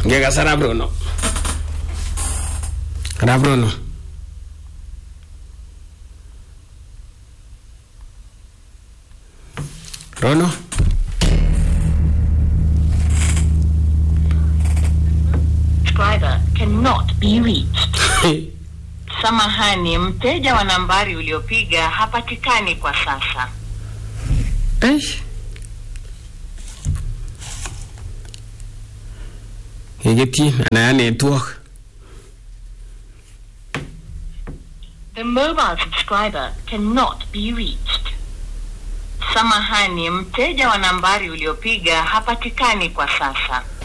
ngekas arap rono arap rono rono subscriber cannot be reached. Samahani, mteja wa nambari uliopiga hapatikani kwa sasa. Eish. Kiketyin anan ya network. The mobile subscriber cannot be reached. Samahani, mteja wa nambari uliopiga hapatikani kwa sasa.